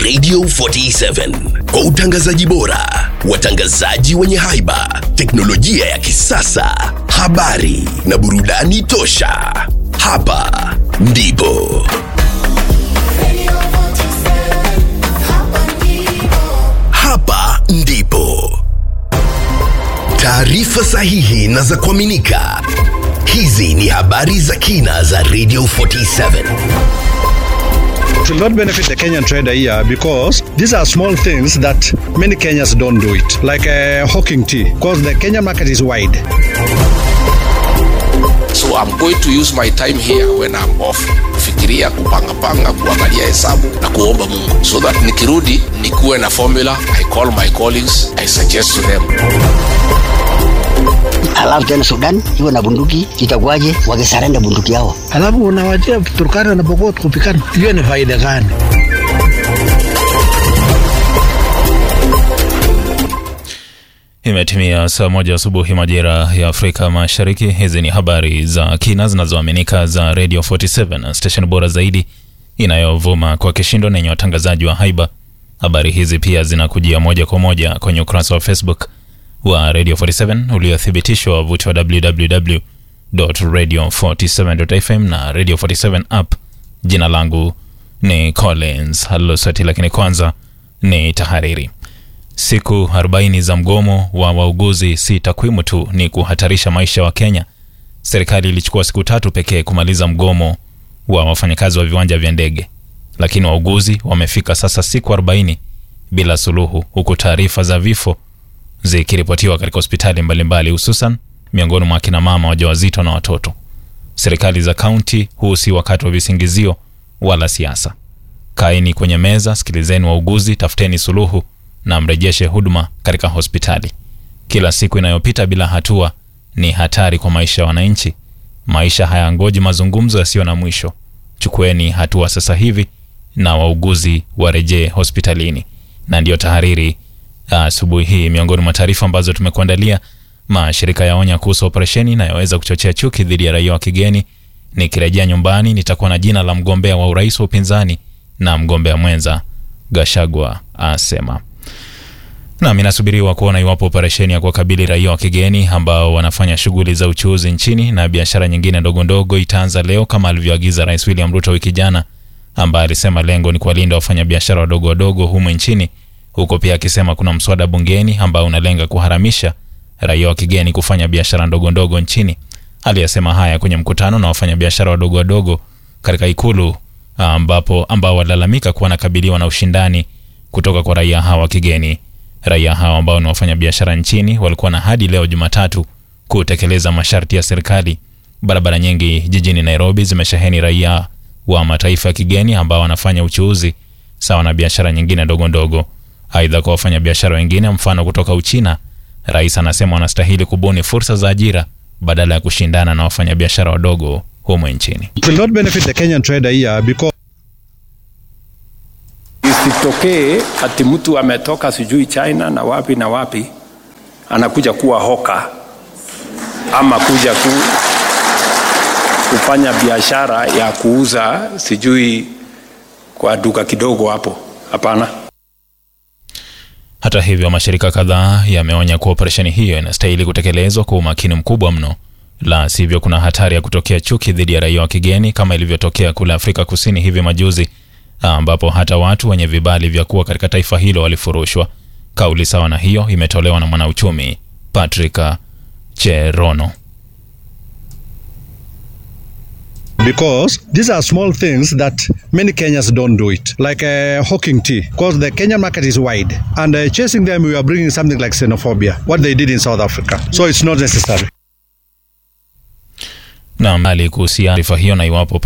Radio 47 kwa utangazaji bora, watangazaji wenye haiba, teknolojia ya kisasa, habari na burudani tosha. Hapa ndipo hapa ndipo taarifa sahihi na za kuaminika. Hizi ni habari za kina za Radio 47. It will not benefit the Kenyan trader here because these are small things that many Kenyans don't do it, like uh, hawking tea, because the Kenyan market is wide. So I'm going to use my time here when I'm off kufikiria, kupangapanga, kuangalia hesabu na kuomba Mungu so that nikirudi nikuwe na formula. I call my colleagues, I suggest to them. Alafu tena Sudan iwe na bunduki, itakuwaje wakisarenda bunduki yao? alafu unawachia Turkana na Pokot kupikana, hiyo ni faida gani? Imetimia saa moja asubuhi majira ya Afrika Mashariki. Hizi ni habari za kina zinazoaminika za Radio 47, station bora zaidi inayovuma kwa kishindo na yenye watangazaji wa haiba. Habari hizi pia zinakujia moja kwa moja kwenye ukurasa wa Facebook wa Radio 47 uliothibitishwa wavuti wa www.radio47.fm na Radio 47 app. Jina langu ni Collins Halosati, lakini kwanza ni tahariri. Siku 40 za mgomo wa wauguzi si takwimu tu, ni kuhatarisha maisha wa Kenya. Serikali ilichukua siku tatu pekee kumaliza mgomo wa wafanyakazi wa viwanja vya ndege, lakini wauguzi wamefika sasa siku 40 bila suluhu, huku taarifa za vifo zikiripotiwa katika hospitali mbalimbali, hususan miongoni mwa akina mama wajawazito na watoto. Serikali za kaunti, huu si wakati wa visingizio wala siasa. Kaeni kwenye meza, sikilizeni wauguzi, tafuteni suluhu na mrejeshe huduma katika hospitali. Kila siku inayopita bila hatua ni hatari kwa maisha ya wananchi. Maisha hayangoji mazungumzo yasiyo na mwisho. Chukueni hatua sasa hivi na wauguzi warejee hospitalini. Na ndiyo tahariri asubuhi hii. Miongoni mwa taarifa ambazo tumekuandalia, mashirika yaonya kuhusu operesheni inayoweza kuchochea chuki dhidi ya raia wa kigeni. Nikirejea nyumbani nitakuwa na jina la mgombea wa urais wa upinzani na mgombea mwenza, Gashagwa asema. Nam, inasubiriwa kuona iwapo operesheni ya kuwakabili raia wa kigeni ambao wanafanya shughuli za uchuuzi nchini na biashara nyingine ndogo ndogo itaanza leo kama alivyoagiza Rais William Ruto wiki jana, ambaye alisema lengo ni kuwalinda wafanyabiashara wadogo wadogo humu nchini, huko pia akisema kuna mswada bungeni ambao unalenga kuharamisha raia wa kigeni kufanya biashara ndogo ndogo nchini. Aliyasema haya kwenye mkutano na wafanyabiashara wadogo wadogo katika Ikulu ambapo ambao walalamika kuwa wanakabiliwa na ushindani kutoka kwa raia hawa wa kigeni. Raia hawa ambao ni wafanyabiashara nchini walikuwa na hadi leo Jumatatu kutekeleza masharti ya serikali. Barabara nyingi jijini Nairobi zimesheheni raia wa mataifa ya kigeni ambao wanafanya uchuuzi sawa na biashara nyingine ndogo ndogo. Aidha, kwa wafanyabiashara wengine, mfano kutoka Uchina, rais anasema wanastahili kubuni fursa za ajira badala ya kushindana na wafanyabiashara wadogo humu nchini. It will not benefit the Kenyan trader here because Isitokee ati mtu ametoka sijui China na wapi na wapi anakuja kuwa hoka ama kuja ku, kufanya biashara ya kuuza sijui kwa duka kidogo hapo. Hapana. Hata hivyo, mashirika kadhaa yameonya kuwa operesheni hiyo inastahili kutekelezwa kwa umakini mkubwa mno, la sivyo kuna hatari ya kutokea chuki dhidi ya raia wa kigeni kama ilivyotokea kule Afrika Kusini hivi majuzi, ambapo hata watu wenye vibali vya kuwa katika taifa hilo walifurushwa. Kauli sawa na hiyo imetolewa na mwanauchumi Patrick Cherono. because these are small things that many Kenyans don't do it, like uh, hawking tea, because the Kenyan market is wide, and uh, chasing them we are bringing something like xenophobia, what they did in South Africa. So it's not necessary. Na mbali kuhusiana taarifa hiyo na iwapo